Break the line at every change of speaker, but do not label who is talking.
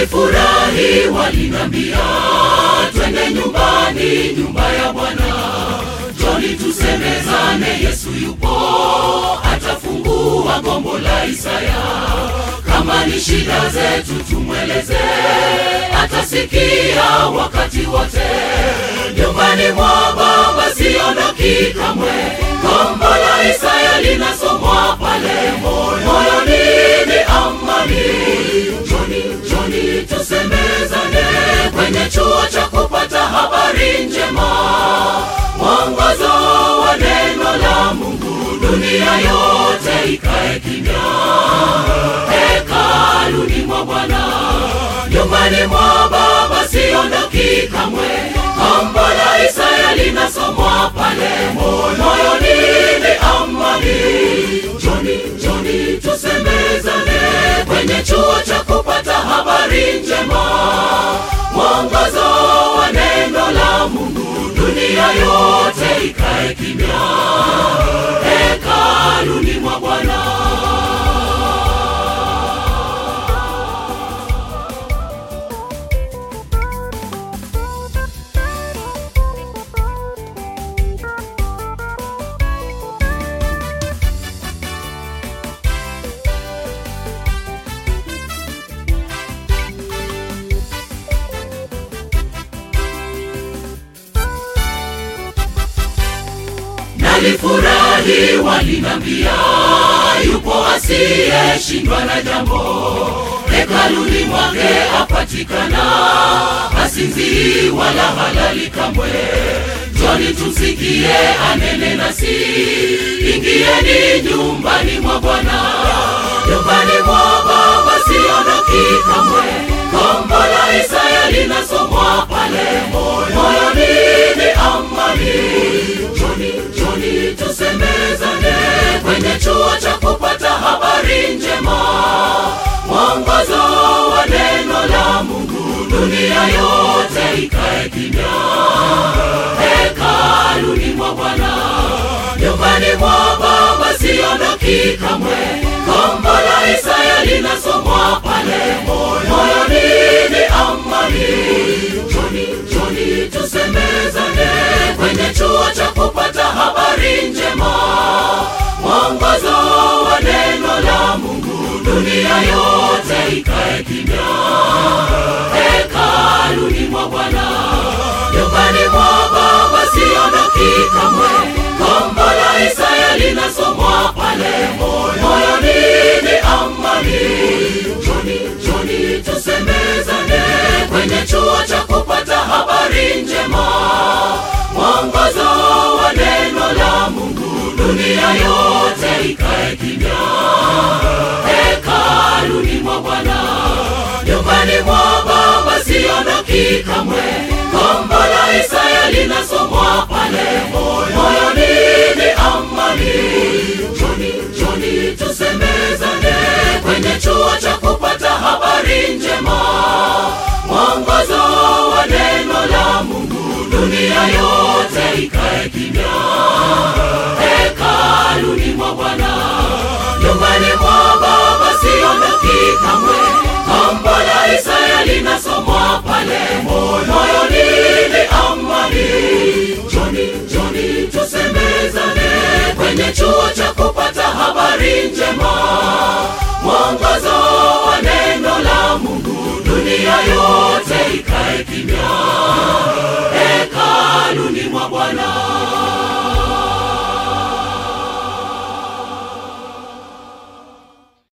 Nalifurahi walinambia, twende nyumbani, nyumba ya Bwana. Joni tusemezane, Yesu yupo, atafungua gombo la Isaya. Kama ni shida zetu tumweleze, atasikia wakati wote. Nyumbani mwa Baba siondoki kamwe, gombo la Isaya linasomwa pale moyoni, ni amani. Joni, Joni tusemezane kwenye chuo cha kupata habari njema, mwongozo wa neno la Mungu, dunia yote ikae kimya hekaluni mwa Bwana, nyumbani mwa Baba siondoki kamwe. Gombo la Isaya linasomwa pale moyoni, ni amani. Joni, Joni tusemezane kwenye chuo cha kupata habari njema, mwongozo wa neno la Mungu, dunia yote ikae kimya hekaluni mwa Bwana. Nalifurahi walinambia, yupo asiyeshindwa na jambo, hekaluni mwake apatikana, hasinzii wala halali kamwe. Njoni tumsikie anene nasi, ingieni nyumbani mwa Bwana, nyumbani mwa Baba siondoki kamwe. Gombo la Isaya linasomwa pale moyoni, ni amani. Joni, Joni tusemezane kwenye chuo cha kupata habari njema, mwongozo wa neno la Mungu, dunia yote ikae kimya hekaluni mwa Bwana, nyumbani mwa Baba siondoki kamwe. Gombo la Isaya linasomwa pale moyoni, ni amani. Joni, Joni tusemezane kwenye chuo cha kupata habari njema, mwongozo wa neno la Mungu, dunia yote ikae kimya hekaluni mwa Bwana, nyumbani mwa Baba siondoki kamwe. Gombo la Isaya linasomwa pale moyoni, ni amani. Joni, Joni tusemezane kwenye chuo cha kupata habari njema, mwongozo wa neno la Mungu, dunia yote ikae kimya hekaluni mwa Bwana, nyumbani mwa Baba siondoki kamwe. Gombo la Isaya linasomwa pale moyoni, ni amani. Joni, Joni tusemezane kwenye chuo cha kupata habari njema, mwongozo wa neno la Mungu, dunia yote ikae kimya hekaluni mwa Bwana, nyumbani mwa Baba siondoki kamwe. Gombo la Isaya linasomwa pale moyoni, ni amani. Joni, Joni tusemezane kwenye chuo cha kupata habari njema, mwongozo wa neno la Mungu, dunia yote ikae